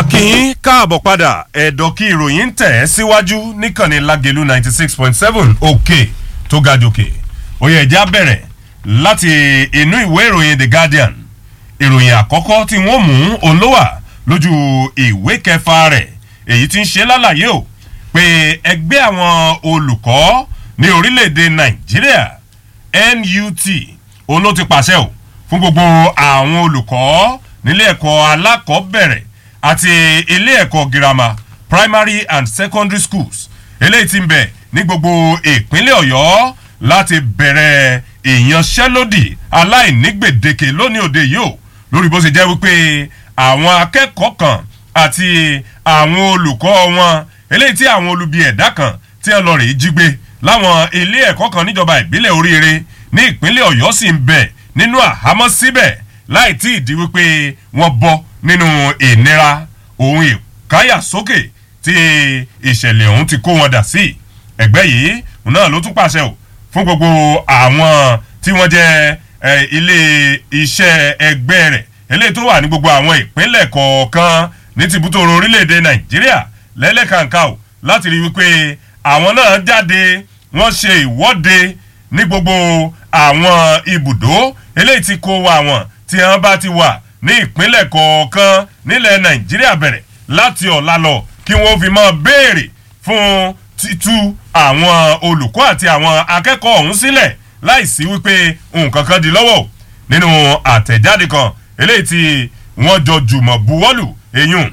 kí n káàbọ̀ padà ẹ̀dọ̀ kí ìròyìn ń tẹ̀ ẹ́ síwájú níkànnì lágẹ̀lú ninety six point seven òkè tó ga jòkè òye ẹ̀já bẹ̀rẹ̀ láti inú ìwé ìròyìn the guardian ìròyìn àkọ́kọ́ tí wọ́n mú olówà lójú ìwé kẹfà rẹ̀ èyí tí ń ṣe lálàyé o pé ẹgbẹ́ àwọn olùkọ́ ní orílẹ̀-èdè nàìjíríà nut òun ló ti pàṣẹ o fún gbogbo àwọn olùkọ́ nílé ẹ̀kọ́ alákọ̀ọ́bẹ̀rẹ̀ àti ilé ẹ̀kọ́ girama primary and secondary schools eléyìí ti ń bẹ̀ ní gbogbo ìpínlẹ̀ ọ̀yọ́ láti bẹ̀rẹ̀ ìyanṣẹ́lódì aláìnígbèdéke lónìí òde yìí o lórí bó ṣe jẹ́ wípé àwọn akẹ́kọ̀ọ́ kan àti àwọn olùkọ́ wọn eléyìí tí àwọn olubi ẹ̀dá kan tí ẹ lọ rèé jí gbé láwọn ilé ẹ̀kọ́ kan níjọba ìbílẹ̀ oríire ní ìpínlẹ̀ ọ̀yọ́ sì ń bẹ̀ nínú àhámọ́ síbẹ̀ láì tí ì di wípé wọ́n bọ́ nínú ìnira òun ìkáyà sókè tí ìṣẹ̀lẹ̀ ọ̀hún ti kó wọn dà sí ẹgbẹ́ yìí náà ló tún pàṣẹ o fún gbogbo àwọn tí wọ́n jẹ́ ilé iṣẹ́ ẹgbẹ́ rẹ̀ eléyìí tó wà ní gbogbo àwọn ìpínlẹ̀ kọ̀ọ̀kan ní tìbútòrò orílẹ̀-èdè nàìjíríà lẹ́lẹ́kàǹkà o láti rí wípé àwọn náà jáde wọ́n ṣe ìwọ́de ní gbogbo àwọn ibùdó eléyìí tí kó wa wọn tí wọ́n bá ti wà ní ìpínlẹ̀ kọ̀ọ̀kan nílẹ̀ nàìjíríà bẹ̀rẹ̀ láti ọ̀la lọ kí wọ́n fi máa béèrè fún títú àwọn olùkọ́ àti àwọn akẹ́kọ̀ọ́ ọ̀hún sílẹ̀ láìsí wípé nǹkan kan di lọ́wọ́ nínú àtẹ̀jáde kan eléyìí tí wọ́n jọ jùmọ̀ buwọ́lù eyín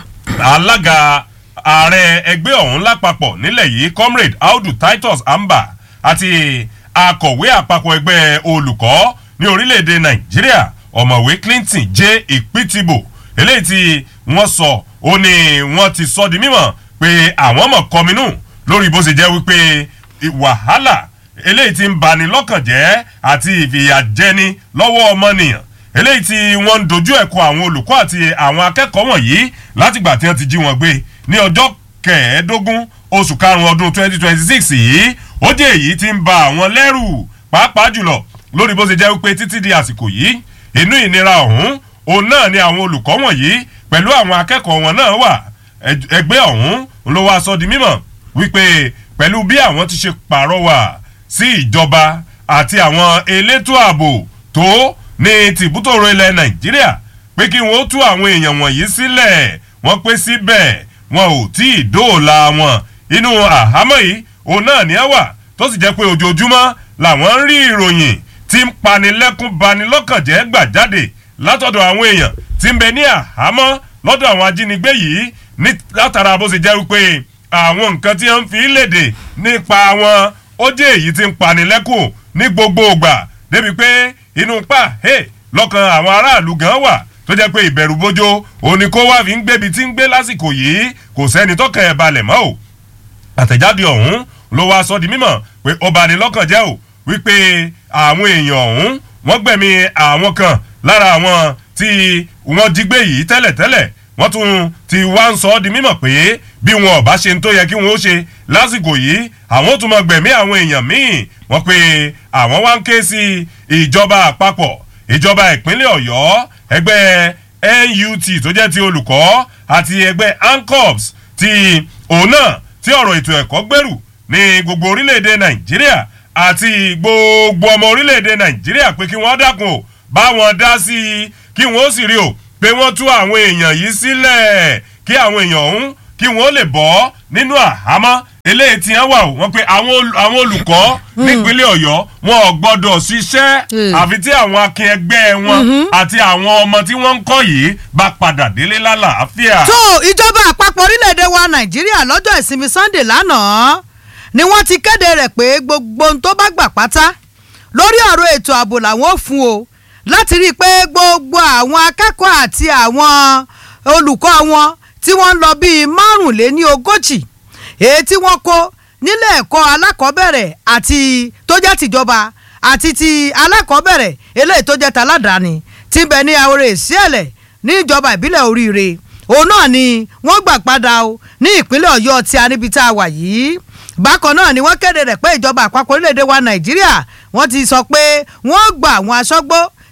alága ààrẹ ẹgbẹ́ ọ̀hún lápapọ̀ nílẹ̀ yìí comrade audu titus amba àti akọ̀wé àpapọ̀ ẹgbẹ́ olùkọ́ ní orílẹ̀-èdè nàìjíríà ọ̀mọ̀wé clinton j ìpìtìbò eléyìí tí wọ́n sọ ó ní wọ́n ti sọ di mímọ̀ pé àwọn mọ̀ kọminú lórí bó ṣe jẹ́ wípé wàhálà eléyìí ti ń bani lọ́kàn jẹ́ àti ìfìyàjẹni lọ́wọ́ ọmọnìyàn eléyìí tí wọ́n ń dojú ẹ̀kọ́ àwọn olùkọ́ àti àwọn akẹ́kọ̀ọ́ wọ̀nyí látìgbà tí wọ́n ti jí wọn gbé ní ọjọ́ kẹẹ̀ẹ́dógún oṣù karùn-ún ọdún twenty twenty six yìí ó jẹ́ èyí tí ń ba àwọn lẹ́rù pàápàá jùlọ lórí bó ṣe jẹ́ wípé títí di àsìkò yìí inú ìnira ọ̀hún òun náà ni àwọn olùkọ́ wọ̀nyí pẹ̀lú àwọn akẹ́kọ̀ọ́ wọn náà wà ẹgbẹ́ ọ̀hún ló wá sọ di mímọ̀ wípé pẹ̀lú bí àwọn ti ṣe pàrọwà sí ìjọba àti àwọn elétò ààbò tó ní tìbútòrò ilẹ̀ nàìjíríà pé kí wọ́n tú àwọn èèyàn wọ̀nyí sílẹ̀ wọ́n pé síbẹ̀ wọn ò tí ì dóòlà wọn inú àhámọ́ yìí òun náà ní ẹ wà tó sì jẹ́ pé ojoojúmọ́ làwọn ń rí ìròyìn tí ń panilẹ́kún banilọ́kànjẹ́ gbà jáde látọ̀dọ̀ àwọn èèyàn tí ń bẹ ní àhámọ́ lọ́dọ̀ àwọn ajínigbé yìí ní látara bó ṣe jẹ́ wípé àwọn nǹkan tí wọ́n fi léde nípa wọn ó jẹ́ èyí tí ń panilẹ́kùn ní gbogbo ìgbà débi pé inú pa lọ́kàn àwọn aráàlú gan wà tó jẹ́ pé ìbẹ̀rù bójó òní kó wá fi ń gbébi tí ń gbé lásìkò yìí kò sẹ́ni tọ́kàn ẹ̀ balẹ̀ mọ́ o àtẹ̀jáde ọ̀hún ló wá sọ di mímọ̀ pé ó bani lọ́kàn jẹ́ o wípé àwọn èèyàn ọ̀hún wọ́n gbẹ̀mí àwọn kan lára àwọn tí wọ́n jí gbé yìí tẹ́lẹ̀tẹ́lẹ̀ wọ́n tún ti wá ń sọ ọ́ di mímọ̀ pé bí wọn ò bá ṣe ń tó yẹ kí wọ́n ó ṣe lásìkò yìí àwọn tún máa gbẹ̀mí àwọn èèyàn míì wọ́n pé àwọn wá ń ké sí ìjọba àpapọ̀ ìjọba ìpínlẹ̀ ọ̀yọ́ ẹgbẹ́ nut tó jẹ́ ti olùkọ́ àti ẹgbẹ́ ancops ti òun náà tí ọ̀rọ̀ ètò ẹ̀kọ́ gbèrú ní gbogbo orílẹ̀-èdè nàìjíríà àti gbogbo ọmọ orílẹ̀-èdè nàìjíríà pé kí wọ́n dákun o bá wọn dá sí i kí wọ́n ó sì rí o pé wọ́n tú àwọn èèyàn yìí sílẹ̀ kí àwọn èèyàn ọ̀hún kí wọ́n lè bọ́ nínú àhámọ́ eléyìí tí wọ́n wà o wọ́n pe àwọn olùkọ́ nípínlẹ̀ ọ̀yọ́ wọn ò gbọ́dọ̀ ṣiṣẹ́ àfi tí àwọn akin ẹgbẹ́ wọn àti àwọn ọmọ tí wọ́n ń kọ́ yìí bá padà délé lálàáfíà. tó ìjọba àpapọ̀ orílẹ̀-èdè wa nàìjíríà lọ́jọ́ ìsinmi sunday lánàá ni wọ́n ti kéde rẹ̀ pé gbogbo ohun tó bá gbà pátá lórí ọ̀rọ̀ ètò ààbò làwọn ò fún o láti rí i pé gbogbo àwọn akẹ́kọ̀ọ́ àti àwọn olùkọ́ wọn tí wọ́n ń lọ bíi márùnléní ogójì èyí tí wọ́n kó nílé ẹ̀kọ́ alákọ̀ọ́bẹ̀rẹ̀ àti tó jẹ́ tìjọba àti ti alákọ̀ọ́bẹ̀rẹ̀ eléyìí tó jẹ́ taládàáni ti bẹ̀ ní àwòrán ìsíẹ̀lẹ̀ ní ìjọba ìbílẹ̀ oríire òun náà ni wọ́n gbà padà o ní ìpínlẹ̀ ọ̀yọ́ tí a níbi tá a wà yìí bákan náà ni wọ́n kéde rẹ̀ pé ìjọba àpapọ̀ orílẹ̀-èdè wa nàìjíríà wọ́n ti sọ pé wọ́n gba àwọn aṣọ́gbó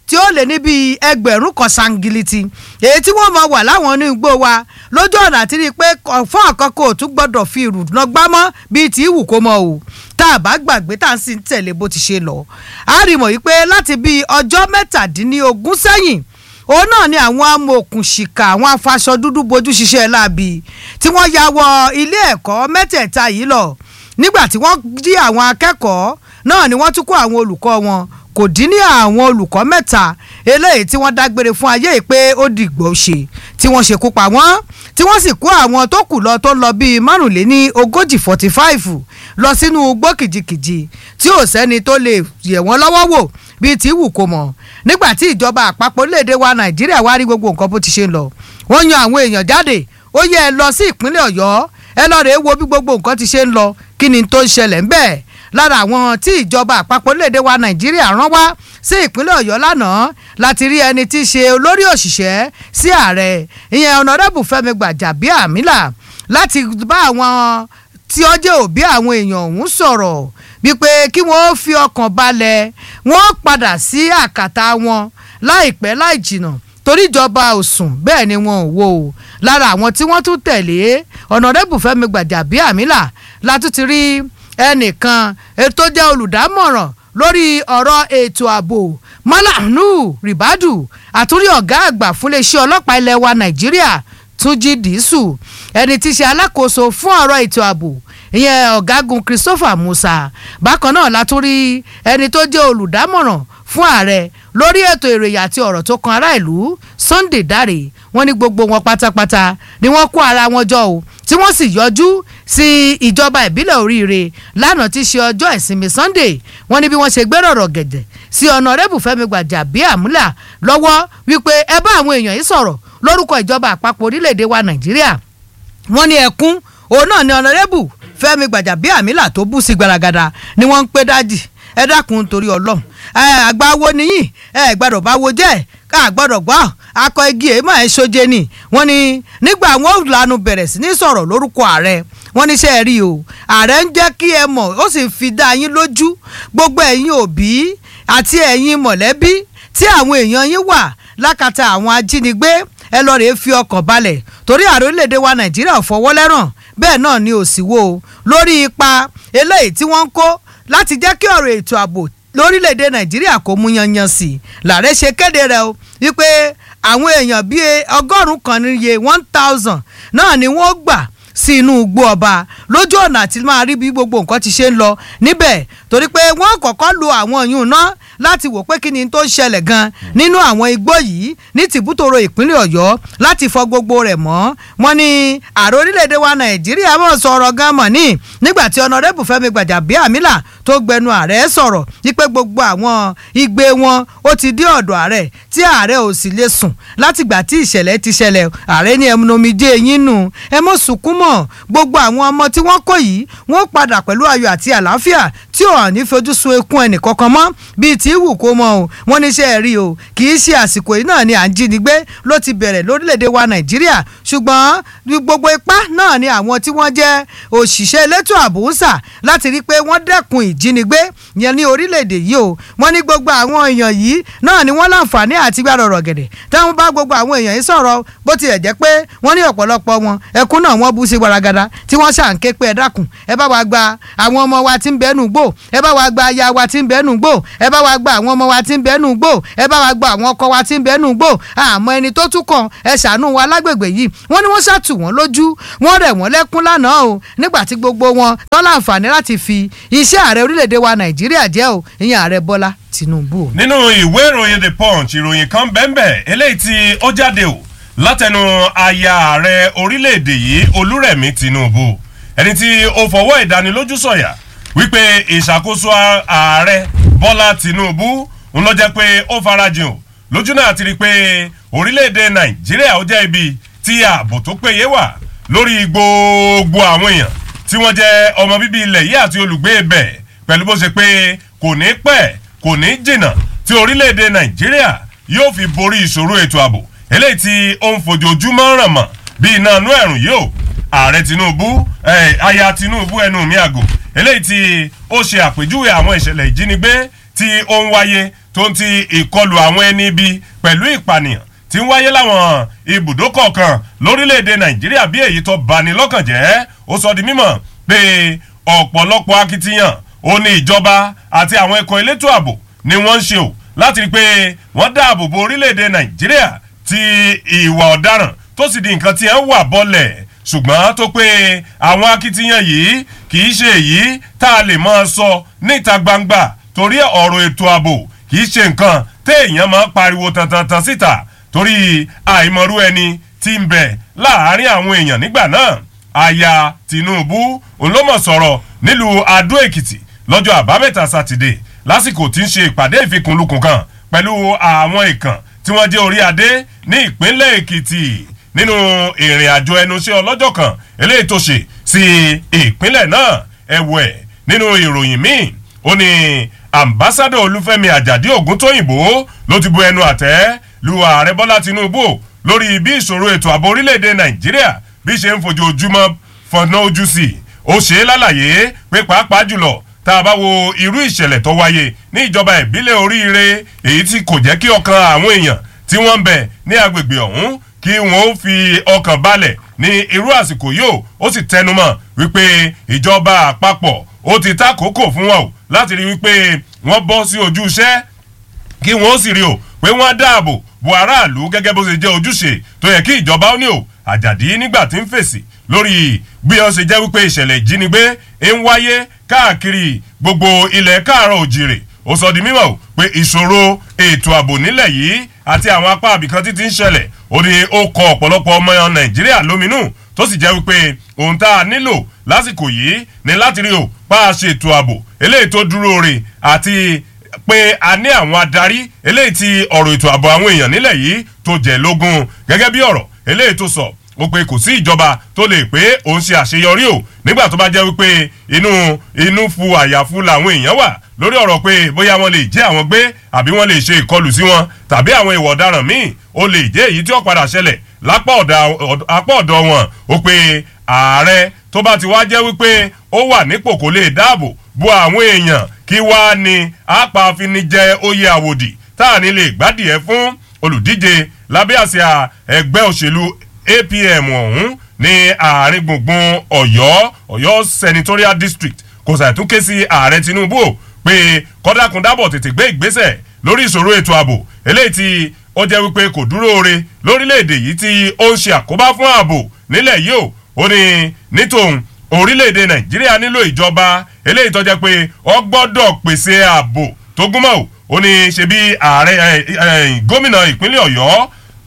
tí ó lé níbi ẹgbẹ̀rún kan sangiliti èyí tí wọ́n máa wà láwọn inú igbó wa lójú ọ̀nà àti rí i pé fún àkọ́kọ́ ò tún gbọ́dọ̀ fi ìrùnà gbámọ́ bíi tí ìwù kó mọ o tá a bá gbàgbé tá a sì ń tẹ̀lé bó ti ṣe lọ. a rí mọ̀ wípé láti bíi ọjọ́ mẹ́tàdínlógún sẹ́yìn òun náà ni àwọn amòòkùnṣìkà àwọn afaṣọ dúdú bojú ṣiṣẹ́ láabi tí wọ́n ya wọ ilé ẹ̀kọ́ mẹ́tẹ̀ẹ̀ta yìí lọ nígbà tí wọ́n jí àwọn akẹ́kọ̀ọ́ náà ni wọ́n tún kó àwọn olùkọ́ wọn kò dín ní àwọn olùkọ́ mẹ́ta eléyìí tí wọ́n dágbére fún ayé yìí pé ó dìgbò ṣe tí wọ́n ṣekú pa wọ́n tí wọ́n sì kó àwọn tó kù lọ tó lọ bíi márùnléní ogójì forty five lọ sínú igbó kìjikìji tí ò sẹ́ni tó lè yẹ̀ wọ́n lọ́wọ́ wò bíi tí wù kó mọ̀ nígbà tí ìjọba àpapọ̀ orílẹ̀-èdè wa nàìjíríà wá rí gbogbo nǹkan bó ti ṣe ń lọ wọ́n yan àwọn èèyàn jáde ó yẹ ẹ lọ sí ìpínlẹ̀ ọ̀yọ́ ẹ lọ rèé wo bí gbogbo nǹkan ti ṣe ń lọ kí ni tó ń ṣẹlẹ̀ ń bẹ́ẹ̀ lára àwọn tí ìjọba àpapọ̀ orílẹ̀-èdè wa nàìjíríà rán wá sí ìpínlẹ̀ ọ̀yọ́ lánàá láti rí ẹni tí í ṣe olórí òṣìṣẹ́ sí ààrẹ ìyẹn ọ̀nàdẹ́bù fẹ́mi gbàjàbíàmílà láti bá àwọn tí ó jẹ́ òbí àwọn èèyàn ọ̀hún sọ̀rọ̀ wípé kí wọ́n fi ọkàn balẹ̀ wọ́n padà sí àkàtà wọn láìpẹ́ láì jìnnà torí ìjọba ò sùn bẹ́ẹ̀ ni wọn ò wò ó lára àwọn tí wọ́n tún tẹ̀lé ọ̀nàdẹ́bù fẹ́mi gbàjàbíàmílà látún ti rí ẹnìkan tó jẹ́ olùdámọ̀ràn lórí ọ̀rọ̀ ètò ààbò mọ́lànú ribadu àtúrí ọ̀gá àgbà fúnléeṣẹ́ ọlọ́pàá ilẹ̀ wa nàìjíríà túnjí dìísù ẹni tí í ṣe alákòóso fún ọ̀rọ̀ ètò ààbò ìyẹn ọ̀gágun christopher musa bákan náà la tún rí ẹni tó jẹ́ olùdámọ̀ràn fún ààrẹ lórí ètò ìròyìn àti ọ̀rọ̀ tó kan ará ìlú sunday dare wọ́n ní gbogbo wọn pátápátá ni wọ́n kó ara wọn jọ o tí wọ́n sì yọjú sí ìjọba ìbílẹ̀ oríire lánàá tí í ṣe ọjọ́ ìsinmi sunday wọ́n ní bí wọ́n ṣe gbéròrò gẹ̀dẹ̀ sí ọ̀nàrẹ́bù fẹ́mi gbàjàbíàmúlà lọ́wọ́ wípé ẹ bá àwọn èèyàn yìí sọ̀rọ̀ lórúkọ ìjọba àpapọ̀ orílẹ̀-èdè wa nàìjíríà wọ́n ní ẹkún òun náà ni ọ̀nàrẹ́bù fẹ́mi gbàjàbíàmílà tó bú sí gbaragada ni wọ́n ń pé dájì ẹ dákun torí ọlọ́run àgbà wo nìyí ẹ gbọ́dọ̀ bá wo jẹ́ ká gbọ́dọ̀ gbọ́ akọ igi èémọ̀ ẹ̀ ṣoje ni wọ́n ní nígbà wọn ò lanu bẹ̀rẹ̀ sí ní sọ̀rọ̀ lórúkọ ààrẹ wọ́n ní ṣe é rí o ààrẹ ń jẹ́ kí ẹ mọ̀ ó sì fi dá yín lójú gbogbo ẹ̀yin òbí àti ẹ̀yin mọ̀lẹ́bí tí àwọn èèyàn yín wà lákàtà àwọn ajínigbé ẹ lọ rèé fi ọkàn balẹ̀ torí ààrẹ orílẹ̀-èdè wa nàìjíríà ò fọwọ́ lẹ́ràn bẹ́ẹ̀ náà ni ò sì wò ó lórí ipa eléyìí tí wọ́n ń kó láti jẹ́ kí ọ̀rọ̀ ètò ààbò lórílẹ̀‐èdè nàìjíríà kò mú yanyan sí i làárẹ̀ ṣe kéde rẹ̀ o wípé àwọn èèyàn bíi ọgọ́rùn-ún kan níye one thousand náà ni wọ́n gbà sí inú igbó ọba lójú ọ̀nà àti máa rí bí gbogbo nǹkan ti ṣe ń lọ níbẹ̀ torí pé wọ́n kọ́kọ́ lo àwọn yìí ná láti wò pé kí ni tó ń ṣẹlẹ̀ gan nínú àwọn igbó yìí ní tìbútòrò ìpínlẹ̀ ọ̀yọ́ láti fọ gbogbo rẹ̀ mọ́ wọn ni ààrẹ orílẹ̀-èdè wa nàìjíríà mọ̀ sọ̀rọ̀ gan mọ̀ ní nígbà tí ọ̀nàrẹ́bù fẹ́mi gbàjàbíàmílà tó gbẹnu ààrẹ sọ̀rọ̀ wípé gbogbo àwọn igbe wọn ó ti dé ọ̀dọ̀ ààrẹ tí ààrẹ ò sì lè sùn látìgbà tí ìṣẹ̀lẹ̀ ti ṣẹlẹ̀ ààrẹ ní ẹmúnomijé yín nù ẹ mọ̀ sunkún mọ́ gbogbo àwọn ọmọ tí wọ́n kó yìí wọ́n padà pẹ̀lú ayọ̀ àti àlàáfíà tí ò hàn ní fojú sun ekun ẹnì kankan mọ́ bíi tí wù kó mọ o wọ́n ní iṣẹ́ rí o kì í ṣe àsìkò yìí náà ni à ń jínigbé ló ti bẹ̀rẹ̀ lórílẹ̀‐èdè wa nàìjíríà ṣùgbọ́n gbogbo ipá náà ni àwọn tí wọ́n jẹ́ òṣìṣẹ́ elétò ààbò ń sà láti rí i pé wọ́n dẹ́kun ìjínigbé yẹn ní orílẹ̀‐èdè yìí o wọ́n ní gbogbo àwọn èèyàn yìí náà ni wọ́n láǹfààní àti gbàdọ̀ ọ̀rọ̀ gẹ̀dẹ̀ táwọn bá gbogbo àwọn èèyàn yìí sọ̀rọ̀ bó tilẹ̀ jẹ́ pé wọ́n ní ọ̀pọ̀lọpọ̀ wọn ẹkún náà wọ́n bú sí gbaragada tí wọ́n ṣàǹké pé ẹ dákun ẹ bá wa gba àwọn ọmọ wa tí ń bẹ́nu gbò ẹ bá wa gba aya wa tí ń bẹ́nu gbò ẹ bá wa gba àwọn ọmọ wa tí ń bẹ́nu gbò ẹ bá wa gba àwọn ọkọ wa tí ń bẹ́nu gbò àmọ́ ẹni tó tún kàn ẹ ṣàánú wa lágbègbè yìí wọ́n ní wọ́n ṣàtù wọ́n lójú wọ́n rẹ̀ wọ́n lẹ́kún lánàá o nígbà tí gbogbo wọn tọ́ láǹfààní láti fi iṣẹ́ ààrẹ orílẹ̀-èdè wa nàìjíríà jẹ́ o ìyẹn ààrẹ bọ́lá tinubu. nínú ìwé ìròyìn the punch ìròyìn kan bẹ́ẹ̀ eléyìí tí ó jáde o látẹnu aya ààrẹ orílẹ̀-èdè yìí olúrẹ̀mí tinubu ẹni tí ó fọwọ́ ìdánilójú sọ̀yà wípé ìṣàkóso ààrẹ bọ́lá tinubu ń lọ jẹ́ pé ó farajìn o lójú náà ti rí i pé orílẹ̀-èdè nàìjíríà ó jẹ́ ibi tí ààbò tó péye wà lórí gbogbo àwọn èèyàn tí wọ́n jẹ́ ọmọ bíbí ilẹ̀ yìí àti olùgbé ibẹ̀ pẹ̀lú bó ṣe pé kò ní pẹ́ kò ní jìnnà tí orílẹ̀-èdè nàìjíríà yóò fi borí ìṣòro ètò ààbò eléyìí tí ó ń fojoojúmọ́ ràn mọ́ bí iná inú ẹ̀rùn yìí o ààrẹ tinubu aya tinubu ẹnu mi àgò eléyìí tí ó ṣe àpèjúwe àwọn ìṣẹ̀lẹ̀ ìjínigbé tí ó ń wáyé tó tó ń ti ìkọlù àwọn ẹni ibi pẹ̀lú ìpànìyàn tí ń wáyé láwọn ibùdó kọ̀ọ̀kan lórílẹ̀‐èdè nàìjíríà bí èyí tó bani lọ́kàn jẹ́ ó sọ di mímọ̀ pé ọ̀pọ̀lọpọ̀ akitiyan ó ní ìjọba àti àwọn ẹ̀kọ́ elétò ààbò ni wọ́n ń ṣe o láti rí i pé wọ́n dáàbò bo orílẹ̀‐èdè nàìjíríà tí ìwà ọ̀daràn tó sì di nǹkan tí ẹ̀ ń wà bọ́lẹ̀ ṣùgbọ́n tó pé àwọn akitiyan yìí kì í ṣe èyí tá a lè máa sọ níta gbangba torí ọ̀rọ̀ ètò ààbò kì í ṣe nǹkan téèyàn máa pariwo tantantan síta torí àìmọ̀rú ẹni tí ń bẹ láàárín àwọn èèyàn nígbà náà aya tinubu olómọ̀ sọ̀rọ̀ nílùú adó èkìtì lọ́jọ́ àbámẹ́ta sátidé lásìkò tí ń ṣe ìpàdé ìfikùnlukùn kan pẹ̀lú àwọn ìkàn tí wọ́n jẹ́ orí adé ní ìpínlẹ̀ èkìtì nínú ìrìn àjò ẹnuṣẹ́ ọlọ́jọ́ kan eléyìí tó ṣe sí ìpínlẹ̀ náà ẹ̀wẹ̀ nínú ìròyìn míì ó ní ambassadọ olúfẹ́mi àjàdí ògúntóyìnbó ló ti bu ẹnu àtẹ́ lu ààrẹ bọ́lá tinubu lórí bí ìṣòro ètò ààbò orílẹ̀-èdè nàìjíríà bí ṣe ń fojoojúmọ́ fọ̀nà ojú sí i ó ṣe é lálàyé pé pàápàá jùlọ tá a bá wo irú ìṣẹ̀lẹ̀ tó wáyé ní ìjọba ìbílẹ̀ oríire èyí tí kò jẹ́ kí ọkàn àwọn èèyàn tí wọ́n ń bẹ̀ ní agbègbè ọ̀hún kí wọ́n fi ọkàn balẹ̀ ní irú àsìkò yóò ó sì tẹnumọ́ wípé ìjọba àpapọ̀ ó ti ta kókò fún wọn o láti rí wípé wọ́n bọ́ sí ojú iṣẹ́ kí wọ́n sì rí o pé wọ́n dáàbò bo aráàlú gẹ́gẹ́ bó ṣe jẹ́ ojúṣe tó yẹ kí ìjọba ó ní o àjàdí nígbà tí ń fèsì lórí bí wọ́n ṣe jẹ́ wípé ìṣẹ̀lẹ̀ ìjínigbé ń wáyé káàkiri gbogbo ilẹ̀ káàárọ̀ òjìrè ó sọ di mímọ̀ pé ìṣòro ètò ààbò nílẹ̀ yìí àti àwọn apá àbìkan títí ń ṣẹlẹ̀ ó ní ó kọ ọ̀pọ̀lọpọ̀ ọmọ nàìjíríà lóminú tó sì jẹ́ wípé ohun tá a nílò lásìkò yìí ni láti rí o pa á ṣètò ààbò eléyìí tó dúró re àti pé a ní àwọn adarí eléyìí ti ọ̀rọ̀ ètò ààbò àwọn èèyàn nílẹ̀ yìí tó jẹ́ lógún gẹ́gẹ́ bí ọ̀rọ̀ eléyìí tó sọ ó pé kò sí ìjọba tó lè pé òun ṣe àṣeyọrí o nígbà tó bá jẹ́ wípé inú inú fu àyàfu làwọn èèyàn wà lórí ọ̀rọ̀ pé bóyá wọ́n lè jẹ́ àwọn gbé àbí wọ́n lè ṣe ìkọlù sí wọn tàbí àwọn ìwà ọ̀daràn míì ó lè jẹ́ èyí tí ó padà ṣẹlẹ̀ lápá ọ̀dọ̀ wọn ó pé ààrẹ tó bá ti wá jẹ́ wípé ó wà nípò kò lè dáàbò bo àwọn èèyàn kí wá ní apàfinijẹ oyè àwòdì tá à ní lè gbádìẹ fún olùdíje lábẹ́ àsíá ẹgbẹ́ òṣèlú apm ọ̀hún ní àárín gbùngbùn ọ̀yọ́ ọ̀yọ́ senatorial district kò sàtúnké sí ààrẹ tinubu pé kọ́dákùndábọ̀ tètè gbé ìgbésẹ̀ lórí ìṣòro ètò ààbò eléyìí tí ó jẹ́ wípé kò dúró re lórílẹ̀‐èdè yìí tí ó ń ṣe àkóbá fún ààbò nílẹ̀ yìí o ó ní nítòun orílẹ̀‐èdè nàìjíríà nílò ìjọba eléyìí tó jẹ́ pé ó gbọ́dọ̀ pèsè ààbò tó gúnmọ́ o ó ní ṣe bí ààrẹ gómìnà ìpínlẹ̀ ọ̀yọ́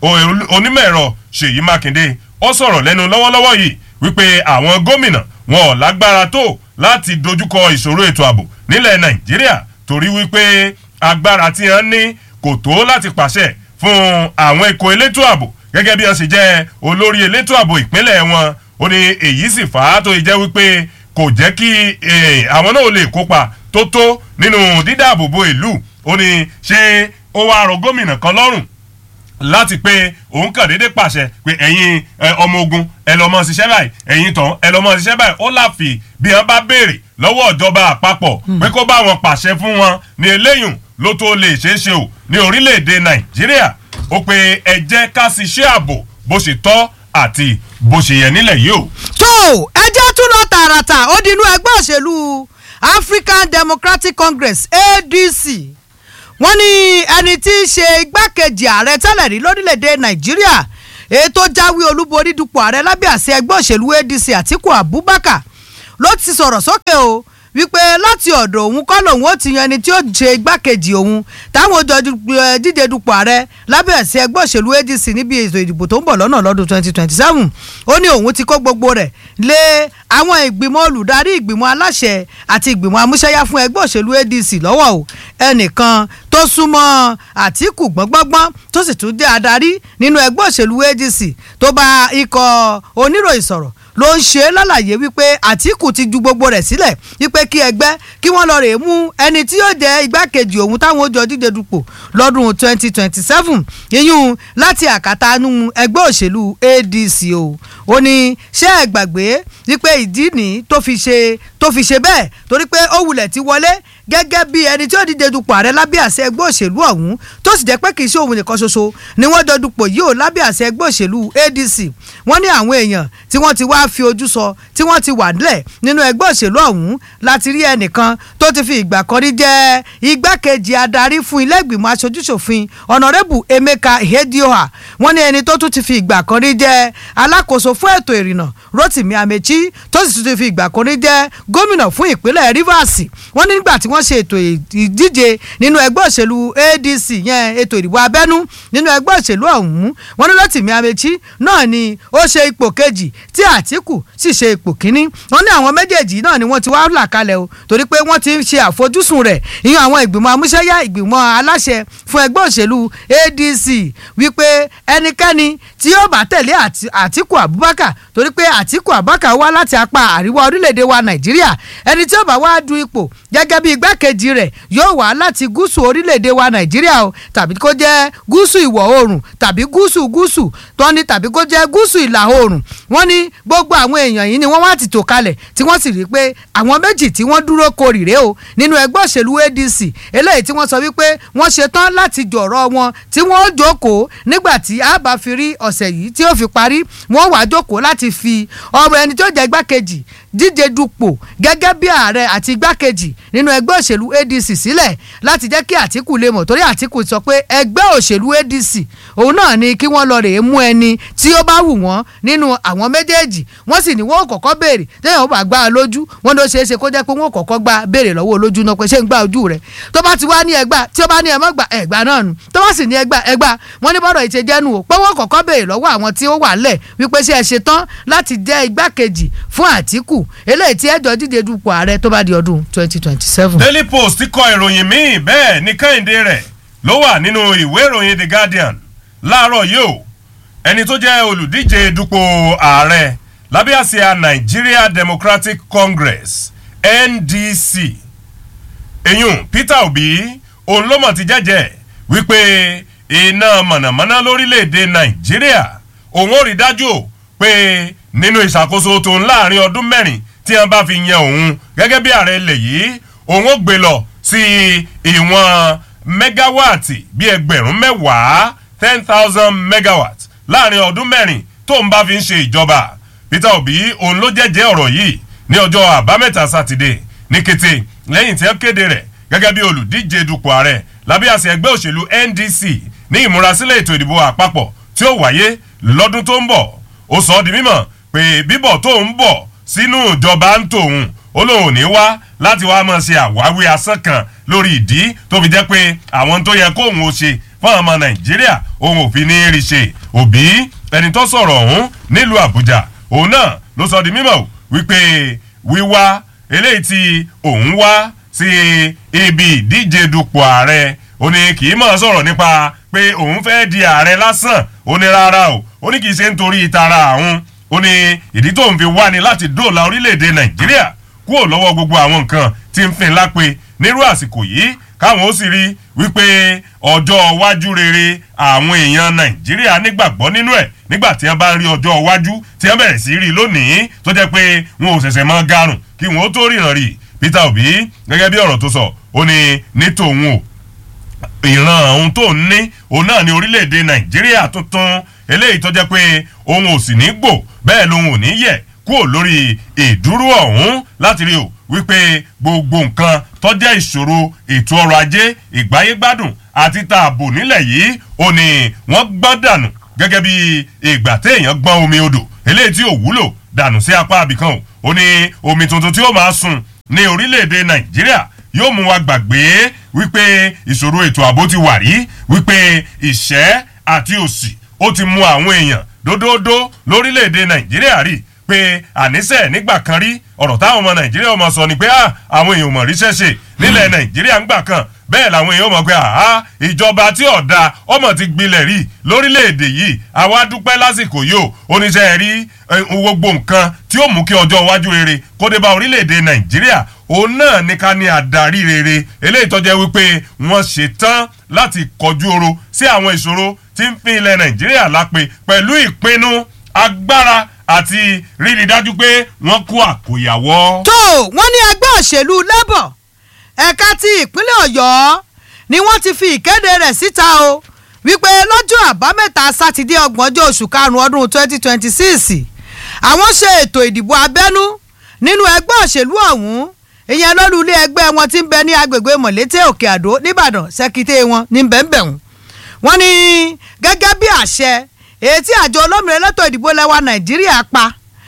onímọ̀ ẹ̀rọ ṣèyí mákindé ó sọ̀rọ̀ lẹ́nu lọ́wọ́lọ́wọ́ yìí wípé àwọn gómìnà wọn ò lágbára tó láti dojúkọ ìṣòro ètò ààbò nílẹ̀ nàìjíríà torí wípé agbára tí wọ́n ní kò tó láti pàṣẹ fún àwọn ikọ̀ elétò ààbò gẹ́gẹ́ bí wọ́n ṣe jẹ́ olórí elétò ààbò ìpínlẹ̀ wọn ó ní èyí sì fà á tó jẹ́ wípé kò jẹ́ kí àwọn náà lè kópa tó tó nínú dídáàbòbò ìlú ó ní ṣé ó wá rọ gómìnà kan lọ́rùn láti pé òun kàn déédé pàṣẹ pé ẹ̀yin ọmọ ogun ẹ lọ́ mọ́ ṣiṣẹ́ báyìí ẹ̀yin tán ẹ lọ́ mọ́ ṣiṣẹ́ báyìí ó láfi bí wọ́n bá béèrè lọ́wọ́ ìjọba àpapọ̀ pé kó bá wọn pàṣẹ fún wọn ní eléyùn ló tó lè ṣeé ṣe o ní orílẹ̀-èdè nàìjíríà ó pé ẹ jẹ́ ká ṣiṣẹ́ ààbò bó ṣe tọ́ àti bó ṣe yẹ nílẹ̀ yìí o. tó ẹjẹ́ tún lọ tààràtà ó di inú ẹgbẹ́ òṣèlú african democratic congress adc wọ́n ní ẹni tí í ṣe igbákejì ààrẹ tẹ́lẹ̀ rí lórílẹ̀‐èdè nàìjíríà ètò jáwé olúborí dupò ààrẹ lábẹ́ àṣẹ ẹgbẹ́ òṣèlú adc àtiku abubakar ló ti sọ̀rọ̀ sókè o wípé láti ọ̀dọ̀ òun kọ́ lòun ó ti yan ẹni tí ó ṣe igbákejì òun táwọn jọ díje dupò ààrẹ lábẹ́ àṣẹ ẹgbẹ́ òṣèlú adc níbi ètò ìdìbò tó ń bọ̀ lọ́nà lọ́dún twenty twenty seven ó ní òun ti kó gbogbo rẹ̀ lé àwọn ìgbìmọ̀ olùdarí ìgbìmọ̀ aláṣẹ àti ìgbìmọ̀ amúṣẹ́yá fún ẹgbẹ́ òṣèlú adc lọ́wọ́ o ẹnìkan tó súnmọ́ àtìkù gbọ́ngbọ́ngbọ́n tó sì tún jẹ́ adarí nínú ẹgbẹ́ òṣèlú adc tó bá ikọ̀ oníròyìn sọ̀rọ̀ ló ń ṣe lálàyé wípé àtìkù ti ju gbogbo rẹ̀ sílẹ̀ wípé kí ẹgbẹ́ kí wọ́n lọ rèé mú ẹni tí yóò jẹ́ igbákejì òun táwọn ó jọ díje dupò lọ́dún twenty twenty seven yíyún láti àkàtánú ẹgbẹ́ òṣèlú adc o ó ní ṣé ẹ gbàgbé wípé ìdí nìí tó fi ṣe tó fi ṣe bẹ́ẹ̀ torí pé ó wulẹ̀ ti wọlé gẹ́gẹ́ bí ẹni tí ó díje dupò ààrẹ lábẹ́ àṣẹ ẹgbẹ́ òṣèlú ọ̀hún tó sì jẹ́ pé kì í ṣe òun nìkan ṣoṣo ni wọ́n jọ dupò yìí ò lábẹ́ àṣẹ ẹgbẹ́ òṣèlú ADC wọ́n ní àwọn èèyàn tí wọ́n ti wá fi ojú sọ tí wọ́n ti wà nílẹ̀ nínú ẹgbẹ́ òṣèlú ọ̀hún láti rí ẹnìkan tó ti fi ìgbà kan rí jẹ́ igbákejì adarí fún ilé ìgbìmọ̀ aṣojúṣòfin ọ̀nàrẹ́bù Emeka Ihedioha wọ́n ní ẹni tó tún ti fi ìgbà kan rí jẹ́ alákòóso fún ètò ìrìnnà Rotimi Amechi tó sì tún ti fi ìgbà kan rí jẹ́ gómìnà fún ìpínlẹ̀ Rivers wọ́n ní nígbà tí wọ́n ṣe ètò ìdíje nínú ẹgbẹ́ òṣèlú ADC yẹn ètò ìdìbò abẹ́nú nínú ẹgbẹ́ òṣèlú ọ̀hún wọ́n ní Rotimi Amechi náà ni ó ṣe ipò kejì tí Àtíkù sì ṣe ipò kínní wọ́n ní àwọn méjèèjì náà ni wọ́n ti wá là kalẹ̀ o torí pé wọ́n ti ń ṣe àfojúsùn rẹ̀ ìyẹn àwọn ìgbìmọ̀ amúṣẹ́yá ìgbìmọ̀ aláṣẹ fún ẹgbẹ́ òṣèlú ADC wípé ẹnikẹ́ni tí yóò bá tẹ̀lé Àtíkù Abubakar torí pé Àtíkù Abubakar wá láti apá àríwá orílẹ̀-èdè wa Nàìjíríà ẹni tí yóò bá wá du ipò gẹ́gẹ́ bí igbákejì rẹ̀ yóò wá láti gúúsù orílẹ̀-èdè wa Nàìjíríà o tàbí kó jẹ́ gúúsù ìwọ̀ oòrùn tàbí gúúsù gúúsù tọ́ni tàbí kó jẹ́ gúúsù ìlà oòrùn wọ́n ní gbogbo àwọn èèyàn yìí ni wọ́n wá ti tò kalẹ̀ tí wọ́n sì rí i pé àwọn méjì tí wọ́n dúró korìrè o nínú ẹgbẹ́ òṣèlú ADC eléyìí tí wọ́n sọ wípé wọ́n ṣetán láti jọ̀rọ̀ wọn tí wọ́n jókòó nígbà tí a bá fi rí ọ̀sẹ̀ yìí tí ó fi parí wọ́n wàá jókòó láti fi ọmọ ẹni tó jẹ́ igbákejì díje dupò gẹ́gẹ́ bí ààrẹ àti igbákejì nínú ẹgbẹ́ òṣèlú ADC sílẹ̀ láti jẹ́ kí Àtíkù lè mọ̀ torí Àtíkù sọ pé ẹgbẹ́ òṣèlú ADC òun náà ni kí wọ́n lọ rèé mú ẹni tí ó bá wù wọ́n nínú àwọn méjèèjì wọ́n sì ní wọ́n kọ́kọ́ béèrè téèyàn ó bá gbá a lójú wọ́n ló ṣeé ṣe kó jẹ́ pé wọ́n kọ́kọ́ gbá béèrè lọ́wọ́ olójú náà pé ṣé ń gbá ojú rẹ̀ tó bá ti wá ní ẹgbà tí ó bá ní ẹ mọ́ gbà ẹgbà náà nù tó bá sì ní ẹgbà ẹgbà wọ́n ní bọ́dọ̀ ìṣe jẹ́nu o pé wọ́n kọ́kọ́ béèrè lọ́wọ́ àwọn tí ó wà lẹ̀ wípé ṣé ẹ ṣe tán láti jẹ́ igbákejì fún Àtíkù eléyìí tí ẹjọ́ díje dupò ààrẹ tó bá di ọdún twenty twenty seven. Daily Post kọ ìròyìn míì bẹ́ẹ̀ ní kẹ́hìndé rẹ̀ ló wà nínú ìwé ìròyìn The Guardian láàárọ̀ yìí o ẹni tó jẹ́ olùdíje dupò ààrẹ lábẹ́ àsíá Nigeria Democratic Congress NDC eyín Peter Obi òun ló mọ̀ ti jẹ́jẹ́ wípé iná mọ̀nàmọ́ná lórílẹ̀‐èdè Nàìjíríà òun ò rí dájú o pé nínú ìṣàkóso tó ń láàrin ọdún mẹ́rin tí wọ́n bá fi yan òun gẹ́gẹ́ bí ààrẹ ilẹ̀ yìí òun ó gbé lọ sí ìwọ̀n mẹ́gáwáàtì bíi ẹgbẹ̀rún mẹ́wàá ten thousand megawatts láàrin ọdún mẹ́rin tó ń bá fi ń ṣe ìjọba Peter Obi òun ló jẹ́jẹ́ ọ̀rọ̀ yìí ní ọjọ́ àbámẹ́ta sátidé ní kété lẹ́yìn tí wọ́n kéde rẹ̀ gẹ́gẹ́ bí olùdíje dupò ààrẹ lábẹ́ àṣẹ ẹgbẹ́ òṣèlú NDC ní ìmúrasílẹ̀ ètò ìdìbò àpapọ̀ tí ó wáyé lọ́dún tó ń bọ̀ ó sọ ọ́ di mímọ̀ pé bíbọ̀ tó ń bọ̀ sínú ìjọba ń tòun ó lóun ní wá láti wá máa ṣe àwáwí asán kan lórí ìdí tó fi jẹ́ pé àwọn tó yẹ kóun ó ṣe fún ọmọ nàìjíríà òun ò fi ní í rí ṣe òbí ẹni tó sọ̀rọ̀ ọ̀hún nílùú àbújá òun náà ló sọ di mímọ̀ wípé wíwá eléyìí tí òun wá sí ibi ìdíje dupò ààrẹ ó ní kì í máa sọ̀rọ̀ nípa pé òun fẹ́ di ààrẹ lásán ó ní rárá o ó ní kì í ṣe nítorí ìtara àwọn ó ní ìdí tóun fi wá ni láti dóòlà orílẹ̀-èdè nàìjíríà kúrò lọ́wọ́ gbogbo àwọn nǹkan tí ń fin lápè nírú àsìkò yìí káwọn ó sì rí wípé ọjọ́ iwájú rere àwọn èèyàn nàìjíríà nígbàgbọ́ nínú ẹ̀ nígbà tí wọ́n bá ń rí ọjọ́ iwájú tí wọ́n bẹ̀rẹ̀ sí rí lónìí tó jẹ́ pé wọn ò ṣẹ̀ṣẹ̀ mọ́ garùn kí wọ́n ó tó ríran rí Peter Obi gẹ́gẹ́ bí ọ̀rọ̀ tó sọ ó ní ní tòun o ìran ohun tó ń ní òun náà ní orílẹ̀-èdè nàìjíríà tuntun eléyìí tó jẹ́ pé òun ò sì ní gbò bẹ́ẹ̀ lòun ò ní yẹ̀ kúrò lórí ìdúró ọ̀hún láti rí o wípé gbogbo nǹkan tó jẹ́ ìṣòro ètò ọrọ̀ ajé ìgbáyégbádùn àti tààbò nílẹ̀ yìí ò ní wọ́n gbọ́n dànù gẹ́gẹ́ bí ìgbà téèyàn gbọ́n omi odò eléyìí tí ò wúlò dànù sí apá abìkan o ò ní omi tuntun tí ó máa sun ní orílẹ̀-èdè nàìjíríà yóò mú wa gbàgbé wípé ìṣòro ètò ààbò ti wà rí wípé ìṣẹ́ àti òṣì ó ti mú àwọn èèyàn dódódó lórílẹ̀‐èdè nàìjíríà rí pé àníṣe nígbà kan rí ọ̀rọ̀ táwọn ọmọ nàìjíríà ọmọ sọ ni pé àwọn èèyàn mọ̀ ríṣẹ́ ṣe nílẹ̀ nàìjíríà ńgbà kan bẹ́ẹ̀ làwọn èèyàn mọ̀ pé àá ìjọba tí ọ̀dà ọmọ ti gbilẹ̀ rí lórílẹ̀‐èdè yìí àwa dúpẹ́ lásìkò yìí ó oníṣẹ́ rí gbogbo nǹkan tí ó mú kí ọjọ́ iwájú rere kó dé bá orílẹ̀‐èdè nàìjíríà òun náà ní ká ní adarí rere eléyìí tó jẹ́ wípé wọ́n ṣe tán láti kọjú oro sí àwọn ìṣòro tí ń fi ilẹ̀ nàìjíríà lápè pẹ̀lú ìpinnu agbára àti rírí dájú pé wọ́n kó àkóyawọ́. tó wọ́n ní ẹgbẹ́ òṣèlú labour ẹ̀ka ti ìpínlẹ̀ ọ̀yọ́ ni wọ́n ti fi ìkéde rẹ̀ síta o wípé lọ́jọ́ àbámẹ́ta sátidé ọgbọ̀njọ́ oṣù karùn-ún ọdún twenty twenty six àwọn ṣe ètò ìdìbò abẹ́nú nínú ẹgbẹ́ òṣèlú ọ̀hún ìyẹn lọ́lú ilé ẹgbẹ́ wọn ti ń bẹ ní agbègbè mọ̀lété òkè àdó nìbàdàn sẹ́kítẹ́ wọn ní bẹ́ẹ̀nbẹ̀hún wọ́n ní gẹ́gẹ́ bí àṣẹ èyí tí àjọ olómìnira elétò ìdìbò lẹ́wà nàìjíríà pa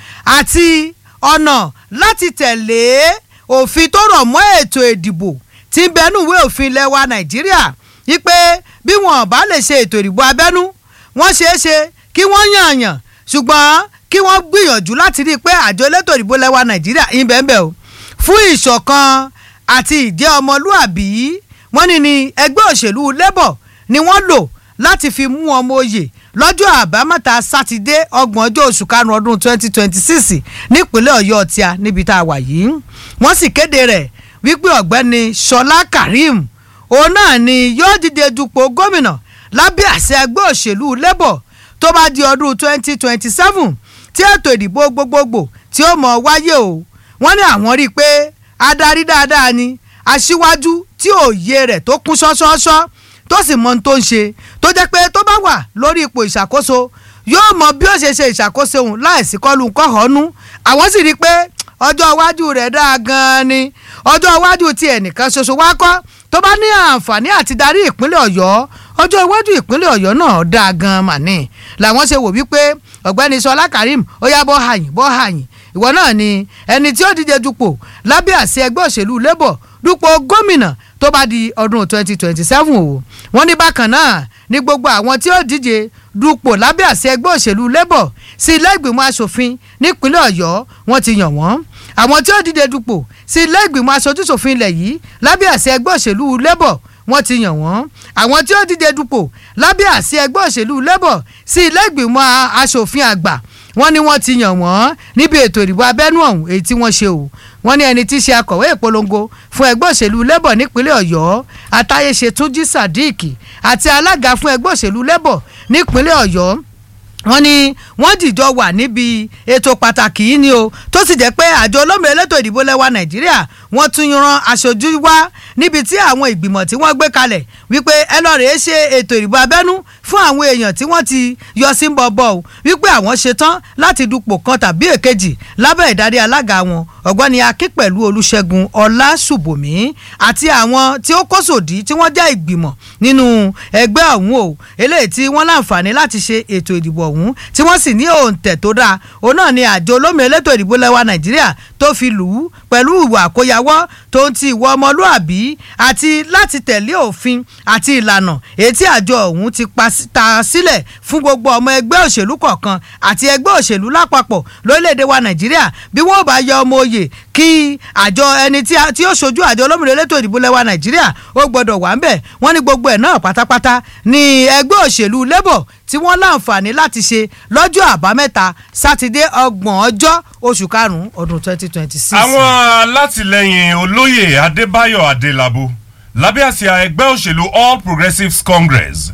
àti ọ̀nà láti tẹ̀lé òfin tó rọ̀ mọ́ ètò ìdìbò tí ń bẹnu ìwé òfin lẹ́wà nàìjíríà wípé bí wọn bá lè ṣe ètò ìdìbò abẹ́nú wọ́n ṣeé ṣe kí wọ́n yànyàn ṣùgbọ́n kí wọ́n gbìyànjú láti rí i pé àjọ elétò ìdìbò lẹ́wà nàìjíríà ń bẹ́ẹ̀ bẹ́ẹ̀ o fún ìṣọ̀kan àti ìjẹ́ ọmọlúàbí wọ́n ní ní ẹgbẹ́ òṣèlú labour ni wọ́n lò láti fi mú ọmọ oyè lọ́jọ́ àbámẹ́ta sátidé ọgbọ̀n ọjọ́ oṣù karùn-ún ọdún twenty twenty six nípínlẹ̀ ọ̀yọ́ tíá níbi tá a wà yìí wọ́n sì kéde rẹ̀ wípé ọ̀gbẹ́ni ṣọlá karim òun náà ni yóò dìde dupò gómìnà lábẹ́ àṣẹ ẹgbẹ́ òṣèlú labour tó bá di ọdún twenty twenty seven tí ètò ìdìbò gbogbogbò tí ó mọ̀ wáyé o wọ́n ní àwọn rí i pé adarí dáadáa ni aṣíwájú tí òye rẹ̀ tó kún ṣọ́ṣọ́ṣọ́ tó sì mọ ohun tó ń ṣe tó jẹ́ pé tó bá wà lórí ipò ìṣàkóso yóò mọ bí ó ṣe ṣe ìṣàkóso òun láìsí kọlù kọ́hónú àwọn sì rí i pé ọjọ́ iwájú rẹ̀ dáa gan-an ni ọjọ́ iwájú ti ẹnìkan ṣoṣo wá kọ́ tó bá ní àǹfààní àti darí ìpínlẹ̀ ọ̀yọ́ ọjọ́ iwájú ìpínlẹ̀ ọ̀yọ́ náà dáa gan-an mà ní làwọn ṣe wò wípé ọ̀gbẹ́ni sọlá karim ó yá bọ́ hàyìn bọ́ hàyìn ìwọ náà ni ẹni tí ó díje dupò lábẹ́ àṣẹ ẹgbẹ́ òṣèlú labour dupò gómìnà tó bá di ọdún twenty twenty seven o wọ́n ní bákan náà ní gbogbo àwọn tí ó díje dupò lábẹ́ àṣẹ ẹgbẹ́ òṣèlú labour sí ilé ìgbìmọ̀ asòfin nípínlẹ̀ ọ̀yọ́ wọ́n ti yàn wọ́n àwọn tí ó díje dupò sí ilé ìgbìmọ̀ aṣojúṣòfin ilẹ̀ yìí lábẹ́ àṣẹ ẹgbẹ́ òṣèlú labour wọ́n ti yàn wọ́n àwọn tí ó díje dupò lábẹ́ àṣẹ ẹgbẹ́ òṣèlú labour sí ilé ìgbìmọ̀ asòfin àgbà wọ́n ní wọ́n ti yàn wọ́n níbi ètò ìdìbò abẹ́nú ọ̀hún èyí tí wọ́n ṣe o wọ́n ní ẹni tí í ṣe akọ̀wé ìpolongo fún ẹgbẹ́ òṣèlú labour nípínlẹ̀ ọ̀yọ́ atáyéṣe túnjí sadiq àti alága fún ẹgbẹ́ òṣèlú labour nípínlẹ̀ ọ̀yọ́ wọ́n ní wọ́n dìjọ wà níbi ètò pàtàkì yìí ni o tó sì jẹ́ pé àjọ olómìnira elétò ìdìbò lẹ́wà nàìjíríà wọ́n tún yan aṣojú wá níbi tí àwọn ìgbìmọ̀ tí wọ́n gbé kalẹ̀ wípé ẹ lọ́ọ́ rèé ṣe ètò ìdìbò abẹ́nú fún àwọn èèyàn tí wọ́n ti yọ sí ń bọ̀bọ̀ o wípé àwọn ṣetán láti dupò kan tàbí èkejì lábẹ́ ìdarí alága wọn ọ̀gbọ́ni akín pẹ̀lú olùṣègùn ọlásùbòmí àti àwọn tí ó kó sòdí tí wọ́n jẹ́ ìgbìmọ̀ nínú ẹgbẹ́ ọ̀hún o eléyìí tí wọ́n láǹfààní láti ṣe ètò ìdìbò ọ̀hún tí wọ́n sì ní òǹtẹ̀ tó dáa òun náà ni àjọ olómìnira elétò ìdìbò lẹ́wà nàìjíríà tó fi lù ú pẹ̀lú ìwà àkóyawọ́ tó ń ti ìwọ ọmọlúàbí àti láti tẹ̀lé òfin àti ìlànà èyí tí àjọ ọ̀hún ti ta sílẹ̀ fún gbogbo ọmọ ẹgbẹ́ òṣèlú kọ̀ọ̀kan àti ẹgbẹ́ òṣèlú lápapọ̀ lórílẹ̀‐èdè wa nàìjíríà bí wọ́n bá yọ ọmọ oyè kí àjọ ẹni tí ó ṣojú àjọ olómìnira elétò ìdìbò lẹ́wà nàìjíríà ó gbọ́dọ̀ wà ń bẹ̀ wọ́n ní gbogbo ẹ̀ náà pátápátá ní ẹgbẹ́ òṣèlú labour tí wọ́n láǹfààní láti ṣe lọ́jọ́ àbámẹ́ta sátidé ọgbọ̀n ọjọ́ oṣù karùn-ún ọdún twenty twenty six. àwọn alátìlẹyìn olóyè adébáyọ̀ adélábù lábẹ́ àsíá ẹgbẹ́ òṣèlú all progressives congress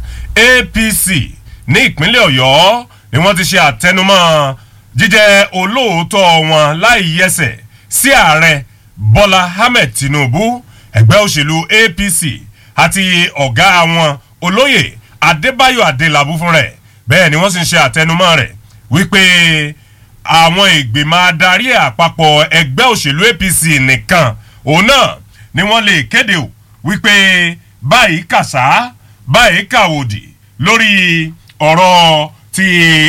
apc ní ìpínlẹ̀ ọ̀yọ́ ni wọ́n ti ṣe àtẹnumọ́ jíjẹ́ olóòótọ́ wọn láì yẹsẹ̀ sí ààrẹ bọ́lá ahmed tinubu ẹgbẹ́ òṣèlú apc àti ọ̀gá àwọn olóyè adébáyọ̀ adélábù fún rẹ̀ bẹ́ẹ̀ ni wọ́n sì ń ṣe àtẹnumọ́ rẹ̀ wípé àwọn ìgbìmọ̀ adarí àpapọ̀ ẹgbẹ́ òṣèlú apc nìkan òun náà ni wọ́n lè kéde o wípé báyìí kàṣá báyìí kàwòdì lórí ọ̀rọ̀ ti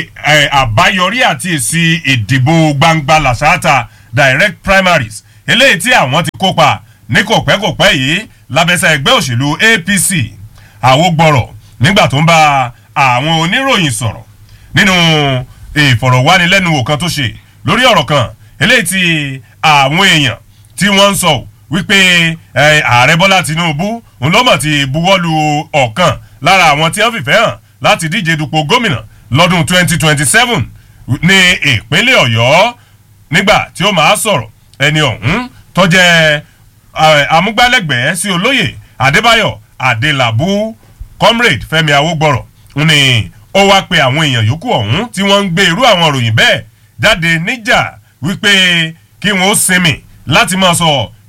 àbáyọrí àti èsì ìdìbò gbangba làṣáàtà direct primaries eléyìí tí àwọn ti kópa ní kòpẹ́kòpẹ́ yìí lábẹ́sẹ̀ ẹgbẹ́ òṣèlú apc àwògbọ̀rọ̀ nígbà tó ń bá àwọn oníròyìn sọ̀rọ̀ nínú ìfọ̀rọ̀wánilẹ́nuwò kan tó ṣe lórí ọ̀rọ̀ kan eléyìí tí àwọn èèyàn tí wọ́n ń sọ wípé ààrẹ bọ́lá tinubu ńlọ́mọ̀ ti buwọ́lu ọ̀kan lára àwọn tí wọ́n fìfẹ́ hàn láti díje dupò gómìnà lọ́dún 2027 ní ìpínlẹ̀ ọ̀yọ́ nígbà tí ó máa sọ̀rọ̀ ẹni ọ̀hún tó jẹ́ amúgbálẹ́gbẹ̀ẹ́ sí olóyè adébáyọ̀ adélábù comrade fẹmi awogbọrọ ni ó wá pe àwọn èèyàn yòókù ọ̀hún tí wọ́n ń gbé irú àwọn òròyìn bẹ́ẹ̀ jáde níjà wípé kí wọ́n ó sinmi láti máa sọ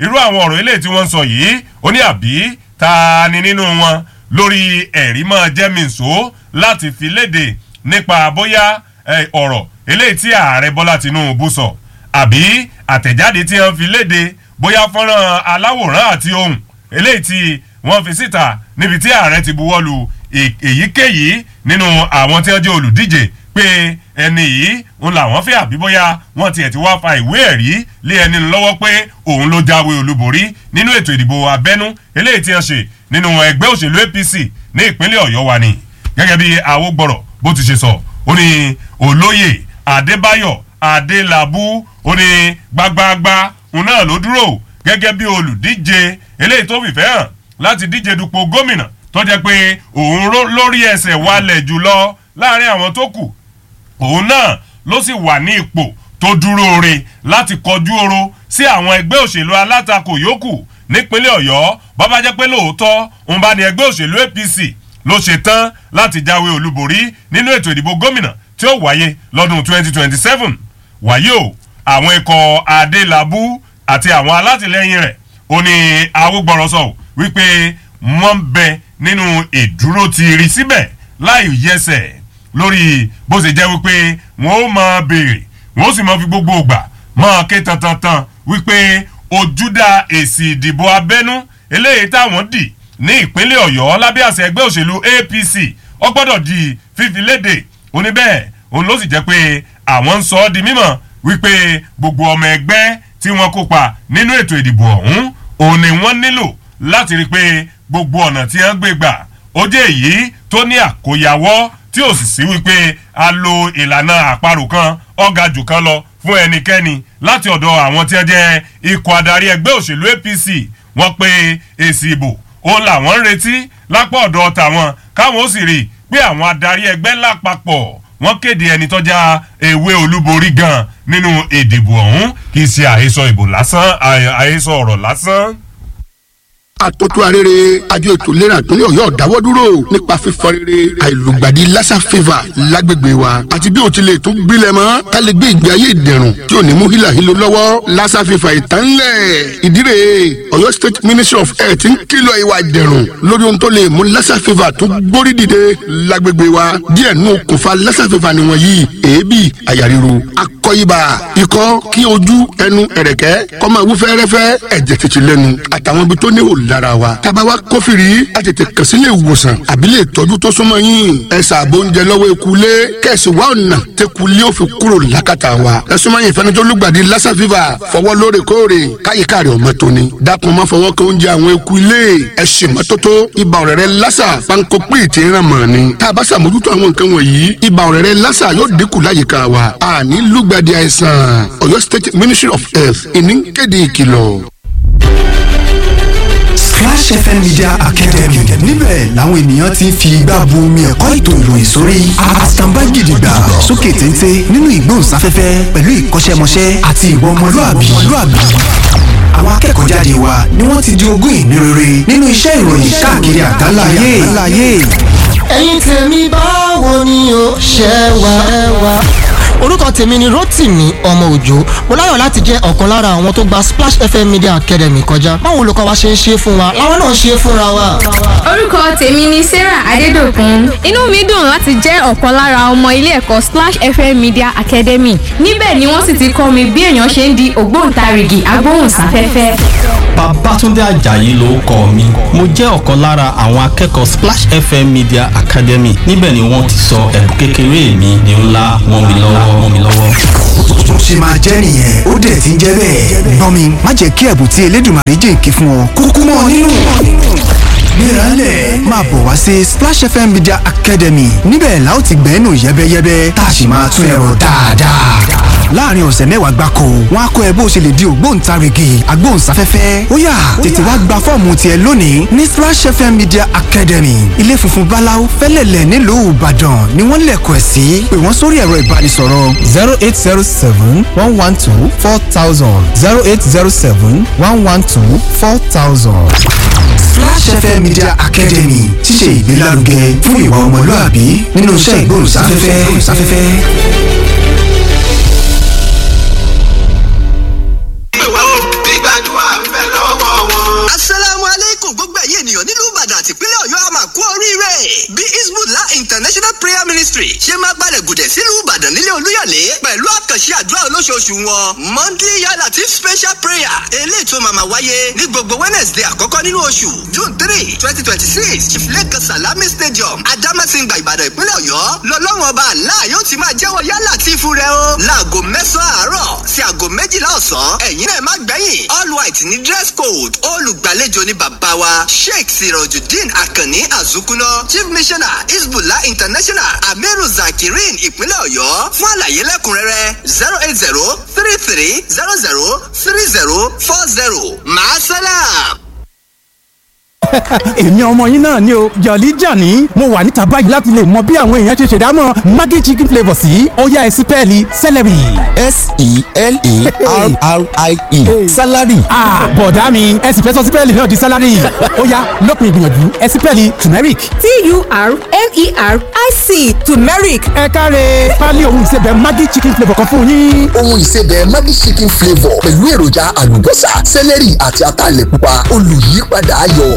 irú àwọn ọ̀rọ̀ eléyìí tí wọ́n ń sọ yìí ó ní àbí ta ni nínú wọn lórí ẹ̀rí máa jẹ́ mìíṣó láti fi léde nípa bóyá ọ̀rọ̀ eléyìí tí ààrẹ bọ́lá tinubu sọ àbí àtẹ̀jáde tí wọ́n fi léde bóyá fọ́nrán aláwòrán àti ohun eléyìí tí wọ́n fi síta níbi tí ààrẹ ti buwọ́ lu èyíkéyìí nínú àwọn tí wọ́n jẹ́ olùdíje pé ẹni yìí ń làwọn fẹ́ àbí bóyá wọ́n tiẹ̀ ti wá fa ìwé ẹ̀rí lé ẹni lọ́wọ́ pé òun ló jáwé olúborí nínú ètò ìdìbò abẹ́nú eléyìí tí wọ́n ṣe nínú ẹgbẹ́ òṣèlú apc ní ìpínlẹ̀ ọ̀yọ́ wa ni gẹ́gẹ́ bí awógbọ̀rọ̀ bó ti ṣe sọ ó ní olóyè adébáyọ̀ adélábù ó ní gbagbagba òun náà ló dúró gẹ́gẹ́ bí olùdíje eléyìí tó fìfẹ́ hàn láti díje dupò gómìnà tó jẹ́ pé òun lórí ẹsẹ̀ wálẹ̀ jùlọ láàrin àwọn tó kù òun náà ló sì wà ní ipò tó dúró re láti kọjú oro sí àwọn ẹgbẹ́ òṣèlú alátakò yòókù nípínlẹ̀ ọ̀yọ́ bọ́bá jẹ́ pé lóòótọ́ òun bá ní ẹgbẹ́ òṣèlú apc ló ṣe tán láti jáwé olúborí nínú ètò ìdìbò gómìnà tí ó wáyé lọ́dún 2027 wáyé o àwọn ikọ̀ adélábù àti àwọn alátìlẹyìn rẹ̀ ó ní awúgbọ̀rọ̀ sọ wípé wọ́n ń bẹ nínú ìdúró ti rí síbẹ̀ láì yẹsẹ̀ lórí bó ṣe jẹ́ wípé wọ́n ó máa béèrè wọ́n ó sì máa fi gbogbo ògbà máa ké tantantan wípé ojúdà èsì ìdìbò abẹ́nú eléyìí táwọn dì ní ìpínlẹ̀ ọ̀yọ́ lábẹ́ àṣẹ ẹgbẹ́ òṣèlú apc ó gbọ́dọ̀ di fífi léde oníbẹ̀ òun ló sì jẹ́ pé àwọn ń sọ ọ́ di mímọ̀ wípé gbogbo ọmọ ẹgbẹ́ tí wọ́n kópa nínú ètò ìdìbò ọ̀hún òun ni wọ́n nílò láti rí i pé gbogbo ọ̀nà tí wọ́n gbé gbà ó jẹ́ èyí tó ní àkóyawọ́ tí ò sì sí wípé a lo ìlànà àparò kan ọ̀gá jù kan lọ fún ẹnikẹ́ni láti ọ̀dọ̀ àwọn tí wọ́n jẹ́ ikọ̀ adarí ẹgbẹ́ òṣèlú apc wọ́n pe èsì ìbò ó làwọn ń retí lápá ọ̀dọ̀ tàwọn káwọn ó sì rí i pé àwọn adarí ẹgbẹ́ lápapọ̀ wọ́n kéde ẹni tọ́já ewé olúborí gan nínú ìdìbò ọ̀hún kì í ṣe àhesọ ìbò lásán àhesọ ọ̀rọ̀ lásán àtọ́tù arére àjọ ètò ìlera ìpínlẹ̀ ọ̀yọ́ dáwọ́ dúró nípa fífọ rere àìlùgbàdì lassa fever lágbègbè wa àti bí o ti lè tún gbilẹ̀ mọ́ ká lè gbé ìgbé ayé ìdẹ̀rùn tí ò ní mú hílàhílo lọ́wọ́ lassa fever ìtànlẹ̀ ìdírè ọ̀yọ́ state ministry of health ń kìlọ̀ ìwà ìdẹ̀rùn lórí ohun tó lè mú lassa fever tó gbórí dìde lágbègbè wa díẹ̀ nù okùnfà lassa fever nìwọ̀n yìí èébì àyà ríru akọ ibà ikọ́ kí ojú ẹnu ẹ̀rẹ̀kẹ́ kó máa wú fẹ́rẹ́fẹ́ ẹ̀jẹ̀ tètè lẹ́nu àtàwọn ibi tó ní òòlù lára wa. tába wa kófìrí a tètè kàn sí ilé ìwòsàn àbí lè tọ́jú tó súnmọ́ yín. ẹ ṣàbò oúnjẹ lọ́wọ́ ekulé kẹ̀sì wa ọ̀nà tẹkulé ó fi kúrò lákàtà wa. ẹ súnmọ́ yín fẹ́ni tó lùgbàdì lassa fever fọwọ́ lóòrèkóòrè káyíká rẹ̀ ọmọ tóni. dákun má fọwọ́ kan oúnjẹ àwọn ekulé ẹ ṣe mọ́tótó ibà ọ̀rẹ́rẹ́ lassa panko pé ti ràn mọ́ ni. tá a bá ṣàmójútó àwọn nǹkan wọ̀nyí ibà ọ̀rẹ́rẹ́ lassa yóò dínkù láyìíká wa. àní lùgbàdì àìsàn Ọ̀yọ́ State Ministry of Health ìníkéde ìkìlọ̀. Splash FM Media Academy níbẹ̀ làwọn ènìyàn ti ń fi igbá bu omi ẹ̀kọ́ ètò ìròyìn sórí àtàǹbá gidigba sókè téńté nínú ìgbóhùnsáfẹ́fẹ́ pẹ̀lú ìkọ́ṣẹ́mọṣẹ́ àti ìwà ọmọlúàbí àwọn akẹ́kọ̀ọ́ jáde wa ni wọ́n ti di ogún ìní rere nínú iṣẹ́ ìròyìn káàkiri àgbáláyé. ẹ̀yin tèmi báwo ni o ṣe wà ẹ wà orúkọ tèmi ni rotimi ọmọ òjò mo láyọ̀ láti jẹ́ ọ̀kan lára àwọn tó gba splash fm media academy kọjá báwo olùkọ́ wa ṣe ń ṣe fún wa làwọn náà ṣe fúnra wa. orúkọ tèmi ni sarah adédọ̀kun inú mi dùn láti jẹ́ ọ̀kan lára ọmọ ilé ẹ̀kọ́ splash fm media academy níbẹ̀ ni wọ́n sì ti kọ́ mi bí èèyàn ṣe ń di ògbóǹtarìgì agbóhùnsáfẹ́fẹ́. Babátúndé Àjàyí ló kọ mi mo jẹ́ ọ̀kan lára àwọn akẹ́kọ̀ọ́ Splash FM Media Academy níbẹ̀ ni wọ́n ti sọ ẹ̀bùn kékeré mi ní ńlá wọ́n mi lọ́wọ́ wọ́n mi lọ́wọ́. tó ṣe máa jẹ́ nìyẹn ó dẹ̀ ti ń jẹ́ bẹ́ẹ̀. gbọ́n mi má jẹ́ kí ẹ̀bùn tí Elédùmarè jìnkì fún ọ kúkú mọ́ ọ nínú. Gbéralẹ̀ máa bọ̀ wá sí Splash FM Media Academy níbẹ̀ la ó ti gbẹ́nu yẹ́bẹ́yẹ́bẹ́ tá a sì máa tún ẹ̀rọ dáadáa. láàrin ọ̀sẹ̀ mẹ́wàá gbáko wọn á kọ́ ẹ bó ṣe lè di ògbóǹtarìgì agbóhùnsáfẹ́fẹ́ ó yá tètè wá gba fọ́ọ̀mù tiẹ̀ lónìí ní Splash FM Media Academy ilé funfun báláú fẹ́lẹ̀lẹ̀ nílùú Ìbàdàn ni wọ́n lẹ̀kọ̀ ẹ̀ sí pé wọ́n sórí ẹ̀rọ ìbánisọ̀rọ̀ zero eight zero seven one one two four thousand zero eight zero seven one one two four thousand. Splash FM Media Academy ti ṣe ìgbélárugẹ fún ìwà ọmọlúàbí nínú iṣẹ́ ìgbóhùnsáfẹ́fẹ́. ìwà ò gbígbàdúrà ń bẹ lọ. international prayer ministry ṣe máa gbalẹ̀ gùdẹ̀ sílùú ìbàdàn nílé olúyọ̀lé pẹ̀lú àkànṣe àdúrà olóṣooṣù wọn monthly yàrá tí special prayer eléyìí tó máa máa wáyé ní gbogbo wednesday àkọ́kọ́ nínú oṣù june three twenty twenty six chiflẹ́kan salami stadium adamasingba ìbàdàn ìpínlẹ̀ ọ̀yọ́ lọ́lọ́run ọba àlá yóò ti máa jẹ́wọ́ yálà tí fún rẹ o láago mẹ́sàn-án àárọ̀ sí aago méjìlá ọ̀sán ẹ̀yin náà má gbẹ̀yìn all white ní dress code olùgbàlejò ní bàbá wa sheikh sirojudeen akanni azukuna chief missioner isbullah international amiru zakirin ìpínlẹ̀ ọ̀yọ́ fún àlàyé lẹ́kùnrẹ́rẹ́ zero eight zero three three zero zero three zero four zero maasalam. èmi ọmọ yín náà ni o jọ̀lí jàní mo wà níta báyìí láti lè mọ bí àwọn èèyàn ṣe ṣèdámọ̀ maggi chicken flavour sí ọ̀yá ẹ̀sìn pẹ́ẹ́lí celery. s-e-l-e-r-r-i-e salary. bọ̀dá mi ẹ̀sìn fẹ́ sọ sí pẹ́ẹ́lí náà di salary ọ̀yá lópin ìgbìyànjú ẹ̀sìn pẹ́ẹ́lí turmeric. t-u-r-m-e-r-i-c turmeric. ẹ káre pálí ohun ìsebẹ̀ maggi chicken flavour kan fún yín. ohun ìsebẹ̀ maggi chicken flavour pẹ̀lú èròjà àlùbọ́sà celery àti ataalẹ̀ pupa olùyípadà ayọ̀.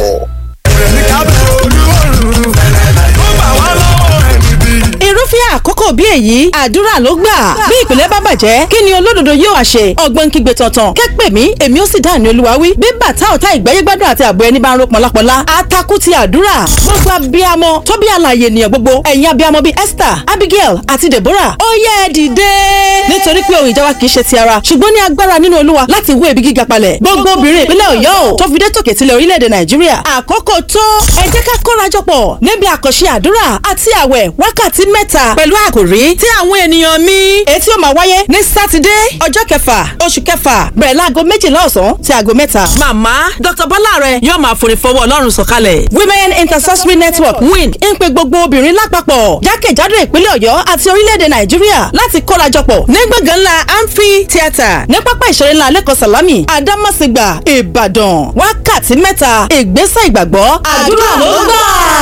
irúfẹ́ àkókò bí èyí àdúrà ló gbà bí ìpìlẹ̀ bá bàjẹ́ kí ni olódodo yóò ṣe ọgbọ́n kígbe tọ̀tàn kẹ́pẹ́ mi èmi ó sì dá ní olúwa wí bí bàtà ọ̀tá ìgbẹ́yẹ́gbádùn àti àbọ̀ ẹni bá ń ro pọ̀lápọ̀lá atakú ti àdúrà gbogbo abiyamọ tó bí àlàyé ènìyàn gbogbo ẹ̀yin abiyamọ bíi Esther Abigail àti Deborah ó yẹ ẹ dìde nítorí pé ohun ìjà wa kì í ṣe ti ara ṣùgbọ́n ní agbára nínú olúwa láti wó ebi gíga palẹ̀ gbogbo obìnrin ìpínlẹ̀ Ọ̀yọ́ ò tó fi dé tòkè tilẹ̀ orílẹ̀-èdè Nàìjíríà àkókò tó ẹ jẹ́ ká kórajọpọ̀ níbi àkànṣe àdúrà àti àwẹ̀ wákàtí mẹ́ta pẹ̀lú àkòrí tí àwọn ènìyàn mi ètí ó máa wáyé ní sátidé ọjọ́ kẹfà oṣù kẹfà bẹ̀rẹ̀ láago méjìlá ọ̀sán sí aago mẹ́ta. màmá dr bọ́láre yóò máa forí fọwọ́ ọlọ́run sọ̀kalẹ̀. women intercessory network win ń pe gbogbo obìnrin lápapọ̀ jákèjádò ìpínlẹ̀ ọ̀yọ́ àti orílẹ̀-èdè nàìjíríà láti kórajọpọ̀ ní gbọ̀ngàn ńlá amphi theatre ní pápá ìṣeré ńlá lẹ́kọ̀ọ́ sàlámì àdámọ̀sígbà ìbàdàn wákàtí mẹ́ta ìgbésẹ̀ ìgbàgbọ́ àdúrà ló gbà.